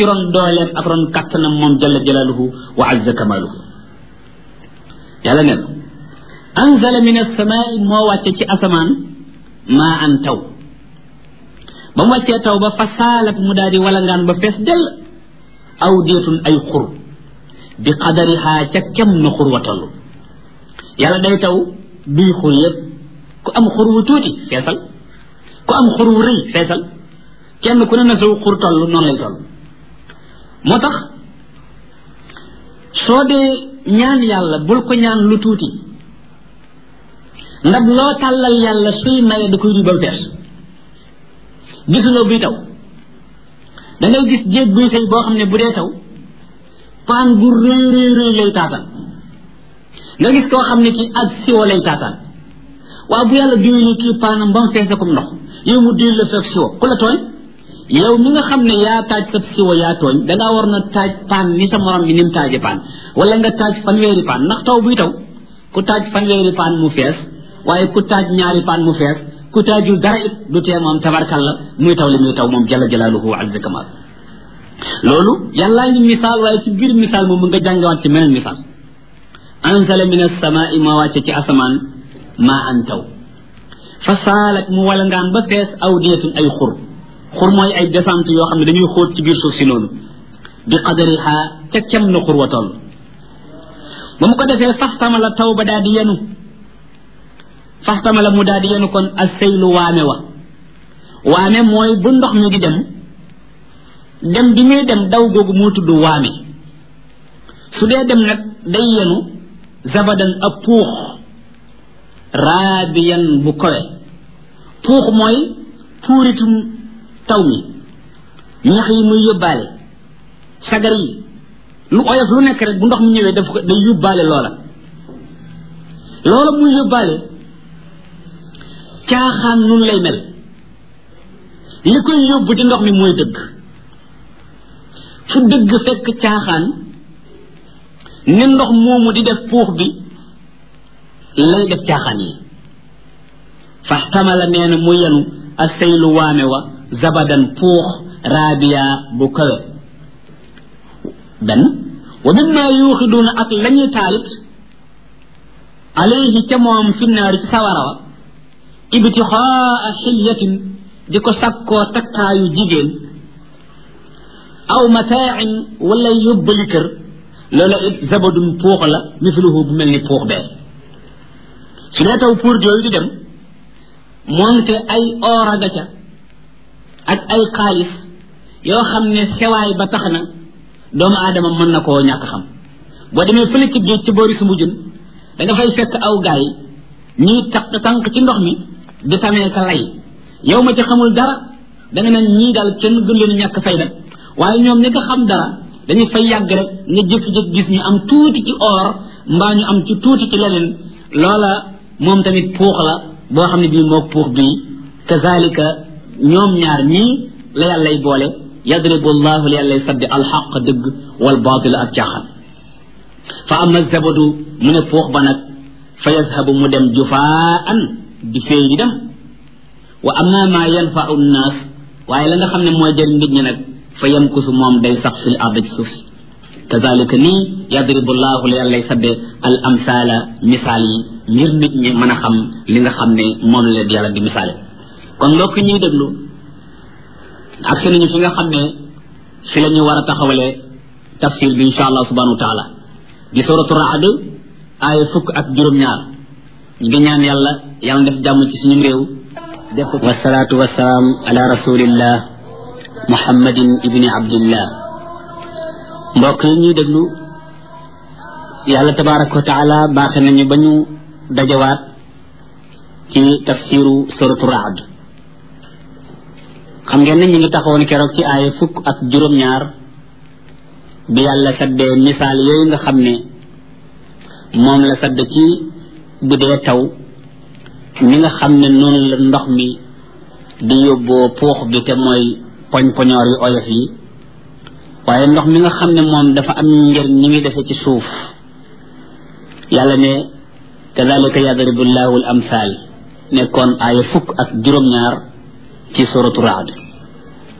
ci ron dooleem ak ron kattanam moom jalla jalaaluhu wa azza kamaaluhu yàlla ne anzala min asamaai moo wàcce ci asamaan maa an taw ba mu wàccee taw ba fa saalat mu daal di walangaan ba fees dell aw deetun ay xur bi qadarihaa ca kem na xur wa toll yàlla day taw duy xur yëpp ku am xur wu tuuti feesal ku am xur wu rëy feesal kenn ku ne na saw xur toll noonu lay toll moo tax soo dee ñaan yàlla bul ko ñaan lu tuuti ndab loo tàllal yàlla suy maye da koy duy ba mu fees gisuloo buy taw da ngay gis jéeg buy sëy boo xam ne bu dee taw paan bu rëy rëy rëy lay taataan nga gis koo xam ne kii ak siwo lay taataan waaw bu yàlla diwee kii paanam ba mu fees comme ndox yow mu diw la sa siwo ku la tooñ yow mi nga xam ne yaa taaj sa siwo yaa tooñ dangaa war na taaj paan ni sa morom bi ni mu taaje paan wala nga taaj fanweeri paan ndax taw buy taw ku taaj fanweeri paan mu fees waaye ku taaj ñaari paan mu fees ku taajul dara it du tee moom tabarkalla muy taw li muy taw moom jalla jalaaluhu wa azza kamal loolu yàllaa ngi misaal waaye ci biir misaal moom nga jàngawaat ci meneen misaal anzala min asamaai ma wàcce ci asamaan maa an taw fa saalat mu wala ngaan ba fees aw deetun ay xur xur mooy ay descente yoo xam ne dañuy xóot ci biir suuf si noonu bi qadariha ca kem na xur wa toll ba mu ko defee faxtama la taw ba daal di yenu faxtama la mu daal di yenu kon ak seylu waame wa waame mooy bu ndox mi di dem dem bi muy dem daw googu moo tudd waame su dee dem nag day yenu zabadan ab puux raadiyan bu kowe puux mooy puuritum taw mi ñax yi muy yóbbaale sagar yi lu oyof lu nekk rek bu ndox mi ñëwee daf ko day yóbbaale loola loola muy yóbbaale caaxaan nun lay mel li koy yóbbu ci ndox mi mooy dëgg fu dëgg fekk caaxaan ni ndox moomu di def puux bi lay def caaxaan yi faxtamala nee na mu yenu a seylu waame wa zabadan puux raabiya bu kawe benn wa mimma yuuxiduuna ak la ñuy taalit alayhi ca moom fi naari ci sawara wa ibtixaa xilyatin di ko sakkoo takkaayu jigéen aw mataain wala yóbbali kër loola it zabadun puux la misluhu bu mel ni puux bee su dee taw pour jooyu di dem moonte ay oora ga ca ak ay xaalis yoo xam ne sewaay ba tax na doomu aadama mën na koo ñàkk xam boo demee fële ci géej ci boori sumbu jun da nga fay fekk aw gaay ñuy taq tànk ci ndox mi di tamee ka lay yow ma ci xamul dara da nga naan ñii daal kenn gën leen ñàkk fayda waaye ñoom ñi nga xam dara dañuy fay yàgg rek nga jékki-jékki gis ñu am tuuti ci or mbaa ñu am ci tuuti ci leneen loola moom tamit puux la boo xam ne bii moo puux bii kazalika ñoom ñaar ñii la yàllay boole yadribu llahu li yàllay saddi alxaq dëgg wal baatila ak caaxaan fa ama zabadu mu ne puux ba nag fa yazhabu mu dem jufaan di féey di dem wa amma ma yanfau nnaas waaye la nga xam ne mooy jëriñ nit ñi nag fa yamkusu moom day sax fil ard ci suuf si kazalika nii yadribu llahu li yàllay sadde al amsaala misaal yi ngir nit ñi mën a xam li nga xam ne moom la yàlla di misaale kon mbokk ñuy déglu ak si nañu fi nga xam ne fi la ñu war a taxawalee tafsir bi insha allah subhanahu wa taala di suratu raad aaya fukk ak juróom-ñaar ñu ngi ñaan yàlla yàlla def jàmm ci suñu réew def ko wasalaatu wasalaam ala rasulillah muhammadin ibni abdillah mbokk yi ñuy déglu yàlla tabaraka wa taala baaxe nañu ba ñu dajawaat ci tafsiru suratu raad xam ngeen ne ñu ngi taxawoon keroog ci aaya fukk ak juróom-ñaar bi yàlla saddee misaal yooyu nga xam ne moom la sadd ci bu dee taw mi nga xam ne noonu la ndox mi di yóbboo puux bi te mooy poñ-poñoor yu oyof yi waaye ndox mi nga xam ne moom dafa am njëriñ ñi ngi dese ci suuf yàlla ne kadalika yadribu llahu al amthal nekkoon aaya fukk ak juróom-ñaar ci suratu raad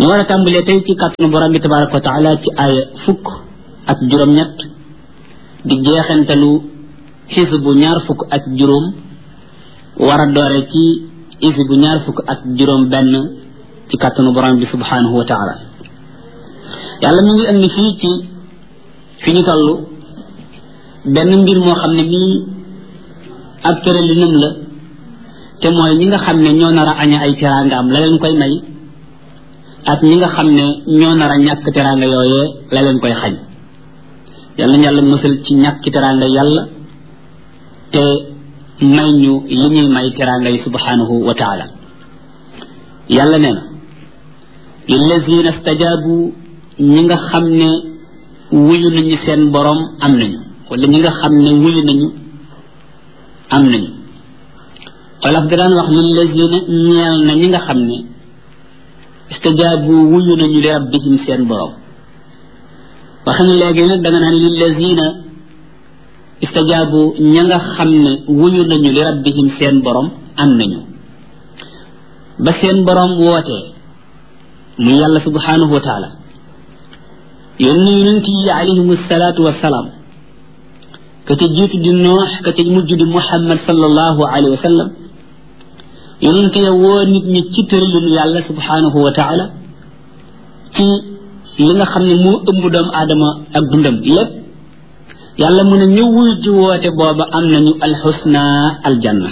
ñu war a tàmbalee tey ci kàttanu borom bi tabaraka wa taala ci aaya fukk ak juróom-ñett di jeexantalu xisbu ñaar fukk ak juróom war a doore ci xisbu ñaar fukk ak juróom benn ci kàttanu borom bi subhanahu wa taala yàlla mi ngi indi fii ci fi ñu toll benn mbir moo xam ne mii ab tëralinam la te mooy ñi nga xam ne ñoo nar a aña ay teraangaam la leen koy may ak ñi nga xam ne ñoo nar a ñàkk teraanga yooyee la leen koy xañ yàlla na yàlla mësal ci ñàkk teraanga yàlla te may ñu li ñuy may teraanga yi subhanahu wa taala yàlla nee na lillazina stajabu ñi nga xam ne wuyu nañu seen borom am nañu wala ñi nga xam ne wuyu nañu am nañu xolaf da daan wax lillazina ñeel na ñi nga xam ne istajaabu wuyu nañu li rabbihim seen borom waxe ne léegi nag da nga naan lillazina istajaabu ña nga xam ne wuyu nañu li rabbihim seen borom am nañu ba seen borom wootee muy yàlla subhanahu wa taala yónni yonent yi alayhim salaatu wasalaam ka ca jiitu di noox ka ca mujj di muhammad sallallahu alayhi wa sallam yonent ya woo nit ñi ci tëralinu yàlla subhanahu wa taala ci li nga xam ne moo ëmb doomu aadama ak dundam lépp yàlla mu ne ñu wuy ji woote booba am nañu alxusna aljanna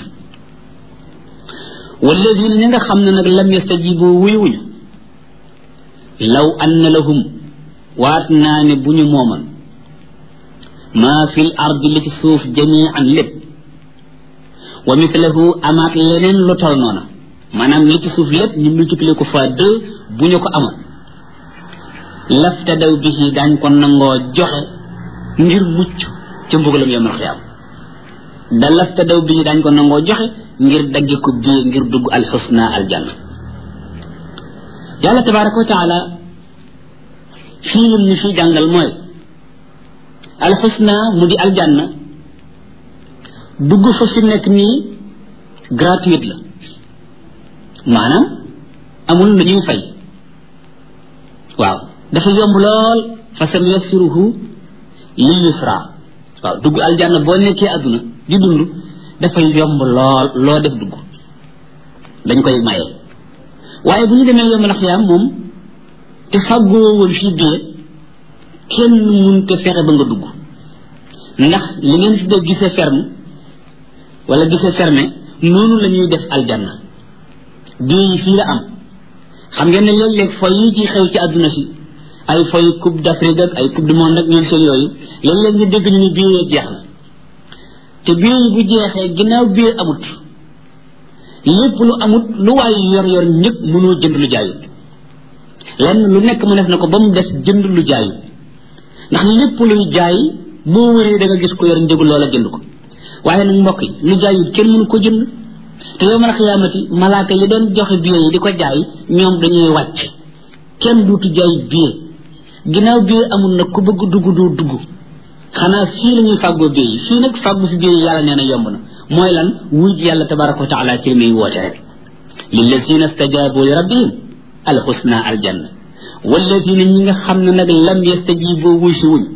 walladina ñi nga xam ne nag lam yastajibu wuy wuñu law anna lahum waat naa ne bu ñu mooman maa fi l ardi li ci suuf jamian lépp wa mithlahu amaat leneen lu tol noona maanaam li ci suuf lépp ñu multiplier ko fois deux bu ñu ko amoon laftadaw bihi daañ ko nangoo joxe ngir mucc ca mbugalam yawmal xiyaam da laftadaw bihi daañ ko nangoo joxe ngir dagge ko bii ngir dugg alxusna aljanna yàlla tabaraka wa taala fii lim ñu fii jàngal mooy alxusna mu di aljanna dugg fa fi nekk nii gratuite la maanaam amul lu ñuy fay waaw dafa yomb lool fa sam yassiruhu lil yusra waaw dugg aljanna boo nekkee àdduna di dund dafay yomb lool loo def dugg dañ koy maye waaye bu ñu demee yombal xiyaam moom te fàggoo woon fii bie kenn mun te fexe ba nga dugg ndax li ngeen fi def gisee ferme wala gisee fermé noonu la ñuy def aljanna bii yi fii la am xam ngeen ne léeg-léeg foy yi ci xew ci àdduna si ay foy coupe d'Afrique ak ay coupe du monde ak ñoom seen yooyu léeg-léeg nga dégg ñu ni bii yee jeex na te bii yi bu jeexee ginnaaw bii amut lépp lu amut lu waay yor yor ñëpp mënoo jënd lu jaayut lenn lu nekk mu def na ko ba mu des jënd lu jaayut ndax lépp luy jaay boo wëree da nga gis ko yor njëgu loola jënd ko waaye nag mbokk yi lu jaayut kenn mënu ko jënd te yow mal xiyaamati malaaka yi doon joxe billet yi di ko jaay ñoom dañuy wàcc kenn duutu jaay billet ginnaaw billet amul nag ku bëgg dugg doo dugg xanaa fii la ñuy fàggoo billet yi fii nag fàggu fi billet yi yàlla nee na yomb na mooy lan wuj yàlla tabaraka wa taala ci li muy woote rek lillazina stajabu li rabbihim alxusna aljanna wallazina ñi nga xam ne nag lam yastajibu wuy si wuñ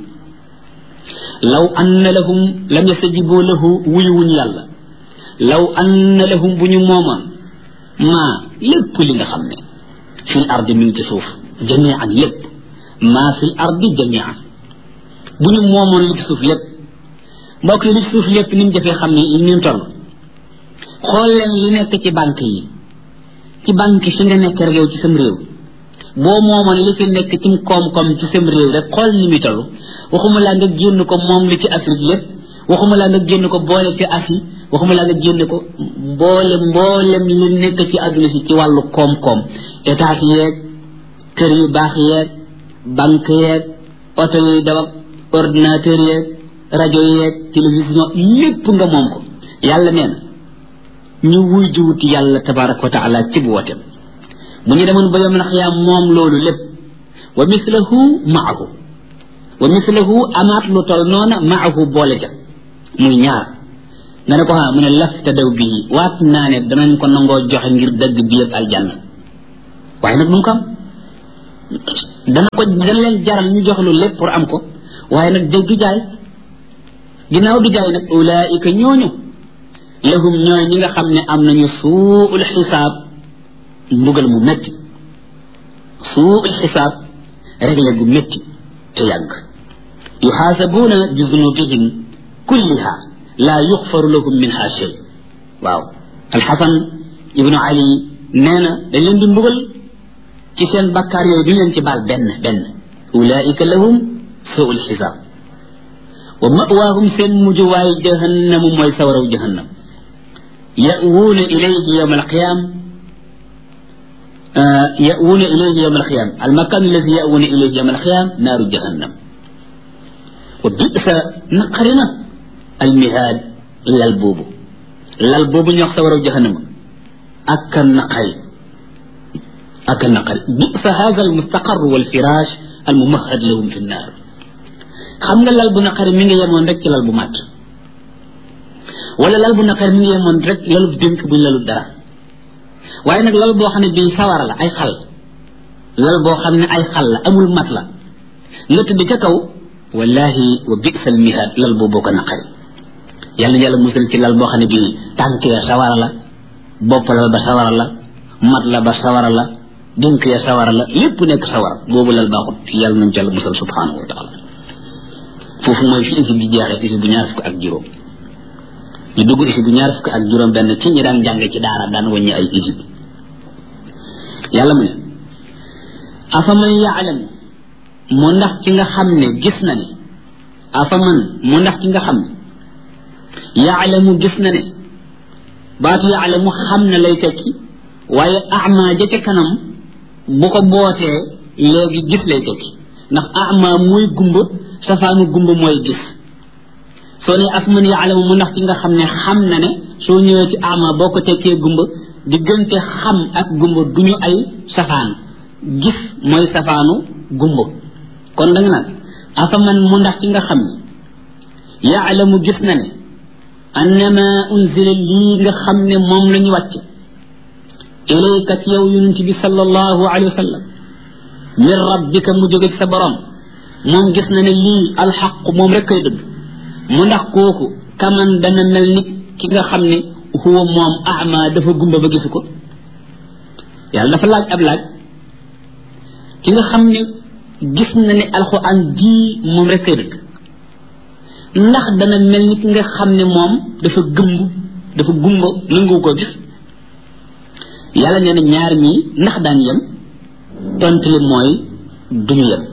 law anna lahum lam yastajibu lahu wuy wuñ yàlla law anna lahum bu ñu moomoon maa lépp li nga xam ne fil ardi mi ngi ci suuf jamian lépp maa fil ardi jamian bu ñu moomoon li ci suuf lépp mbokk yi li ci suuf lépp ni mu jafee xam ne ni mu toll xool leen li nekk ci banque yi ci banque fi nga nekk rek yow ci sam réew boo moomoon li fi nekk ci koom-koom ci sam réew rek xool ni muy toll waxuma laa nga génn ko moom li ci Afrique lépp waxuma laa nga génn ko boole ci Asie waxuma laa nga génn ko mboolem mboolem li nekk ci àdduna si ci wàllu koom-koom état yeeg kër yu baax yeeg banque yeeg oto yuy daw ak ordinateur yeeg rajo yeeg télévision lépp nga moom ko yàlla nee na ñu wuy jiwuti yàlla tabaraka wa taala ci bu wooteem bu ñu demoon ba yom na xiyaam moom loolu lépp wa mislahu maahu wa mislahu amaat lu tol noona maahu boole ca muy ñaar nga ne ko ha mu ne lafta daw bii waat naa ne danañ ko nangoo joxe ngir dëgg bi yëpp aljanna waaye nag du ko am dana ko dana leen jaral ñu jox lu lépp pour am ko waaye nag jëg du jaay ginnaaw du jaay nag ulaika ñooñu lahum ñooy ñi nga xam ne am nañu suul xisaab mbugal mu métti suul xisaab réglé gu métti te yàgg yuxaasabuuna bi zunubihim kulliha laa yuxfaru lahum minha shay waaw alxasan ibnu ali nee na dañ leen di mbugal ci seen bakkaar yooyu duñ leen ci baal benn benn ulaika lahum suul xisaab wa mawaahum seen mujjuwaay jahannamu mooy sawaraw jahannam ya'wuuna ilayhi yawma alqiyam ya'wuuna ilayhi yawma alqiyam almakan alladi ya'wuuna ilayhi yawma alqiyam naaru jahannam wa bisa naqarina almihaad lal boobu lal boobu ñu wax sawaraw jahannama ak naqari ak naqari bisa hada almustaqar walfirash almumahad lahum fi nnaar xam nga lal bu naqari mi ngi yemoon rek ci lal bu màtt wala lal bu naqari mi ngi yemoon rek lalu dénk buñ lalu dara waaye nag lal boo xam ne bii sawara la ay xal lal boo xam ne ay xal la amul mat la nga tëdd ca kaw wallahi wa bisal mihaad lal boobu ko naqari yàlla yàlla musal ci lal boo xam ne bii tànk ya sawara la bopp la ba sawara la mat la ba sawara la dénk ya sawara la lépp nekk sawara boobu lal baaxut yàlla nañ ci yàlla musal subhanahu wa taala foofu mooy fi isi bi jeexee isi bu ñaar fukk ak juróom ñu dugg isi bu ñaar fukk ak juróom benn ci ñi daan jàng ci daara daan wàññi ay isi yàlla mu ne afaman yaalam mu ndax ci nga xam ne gis na ne afaman mu ndax ci nga xam ne yaalamu gis na ne baatu yaalamu xam na lay tekki waaye ama ja ca kanam bu ko bootee léegi gis lay tekki ndax ama mooy gumba safaanu gumba mooy gis soo ne af man yaalamu mu ndax ci nga xam ne xam na ne soo ñëwee ci ama boo ko tekkee gumba diggante xam ak gumba du ñu ay safaan gis mooy safaanu gumba kon da nga naan afa man mu ndax ci nga xam ne yaalamu gis na ne annama unzila lii nga xam ne moom la ñu wàcc ilayka ci yow yonent bi sallallahu alayhi wa sallam min rabbika mu jóge ci sa borom moom gis na ne lii alxaq moom rek kay dëgg mu ndax kooku kaman dana mel ni ki nga xam ne huwa moom ama dafa gumba ba gisu ko yàlla dafa laaj ab laaj ki nga xam ne gis na ne alxuraan ji moom rek kay dëgg ndax dana mel ni ki nga xam ne moom dafa gëmb dafa gumba nangu ko gis yàlla nee na ñaar ñii ndax daan yem tontu li mooy duñu yem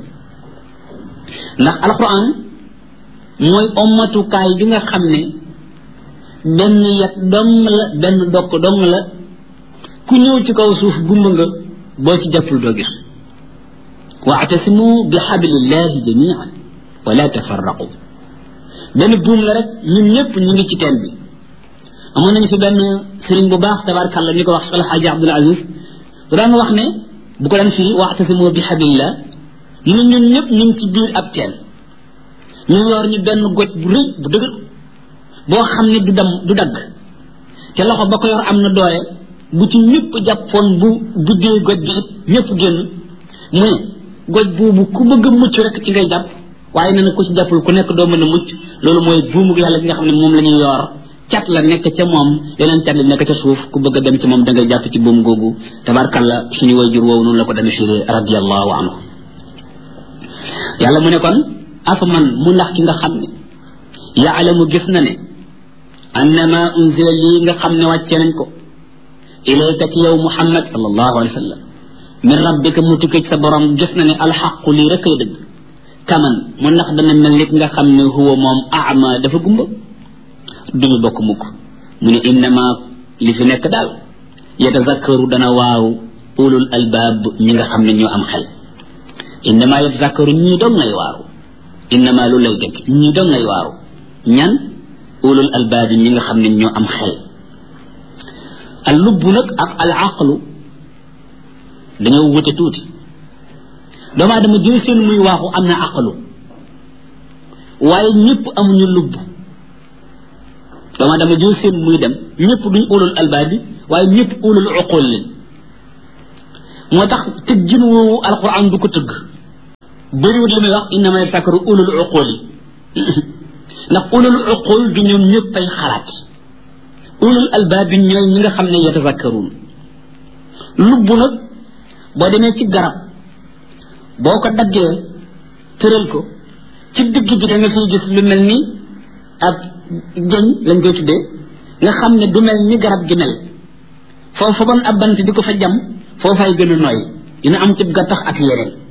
ndax alquran mooy ommatukaay bi nga xam ne benn yet dong la benn dokk dong la ku ñëw ci kaw suuf gumba nga boo ci jàppul doo gis waatasimu bi xablillahi jamian wala tafarraqu benn buum la rek ñun ñëpp ñu ngi ci teen bi amoon nañu fi benn sëriñ bu baax tabarkàlla ñu ko wax alxaaji abdul aziz bu daan wax ne bu ko daan firi waatasimu bi xablillah ñun ñun ñëpp ñu ngi ci biir ab teen ñu yor ñu benn goj bu rëy bu dëgër boo xam ne du dam du dagg te loxo ba ko yor am na doole bu ci ñëpp jàppoon bu buddee goj bi it ñëpp génn mu ne goj boobu ku bëgg a mucc rek ci ngay jàpp waaye nee na ku ci jàppul ku nekk doo mën a mucc loolu mooy buumu yàlla gi nga xam ne moom la ñuy yor cat la nekk ca moom yeneen cat la nekk ca suuf ku bëgg a dem ci moom da ngay jàpp ci buum googu tabarkalla suñu wayjur woowu noonu la ko demee firi radiallahu anhu yàlla mu ne kon afa man mu ndax ki nga xam ne yaalamu gis na ne annama unzila lii nga xam ne wàcce nañ ko ilayka ci yow muhammad sallallahu alayhi wa sallam min rabbika mu tukkee ci sa borom gis na ne alxaqu lii rek ay dëgg kaman mu ndax dana mel nit nga xam ne huwa moom ama dafa gumba duñu bokk mukk mu ne innama li fi nekk daal yatazakkaru dana waaw ulul albaab ñi nga xam ne ñoo am xel innama yatazakkaru ñii dong ngay waaru innama lu lay dëgg ñii dong ngay waaru ñan ulul albaab ñi nga xam ne ñoo am xel al lubb nag ak al aqlu dañoo wute tuuti doomu aadama jël seen muy waaxu am na aqlu waaye ñëpp amuñu lubb doomu aadama jël seen muy dem ñëpp duñ ulul albaab bi waaye ñëpp ulul uqul leen moo tax tëggin woowu alquran du ko tëgg bëriwut li muy wax innama yatazakkaru ulul uqul yi ndax ulul uqul du ñoom ñëpp ay xalaat ulul albaab bi ñooy ñi nga xam ne yatazakkaruun lubb nag boo demee ci garab boo ko daggee tëral ko ci digg bi da nga fiy gis lu mel ni ab jëñ lañ koy tuddee nga xam ne du mel ni garab gi mel foofu bon ab bant di ko fa jam foofay gën a nooy dina am ci gattax ak yeneen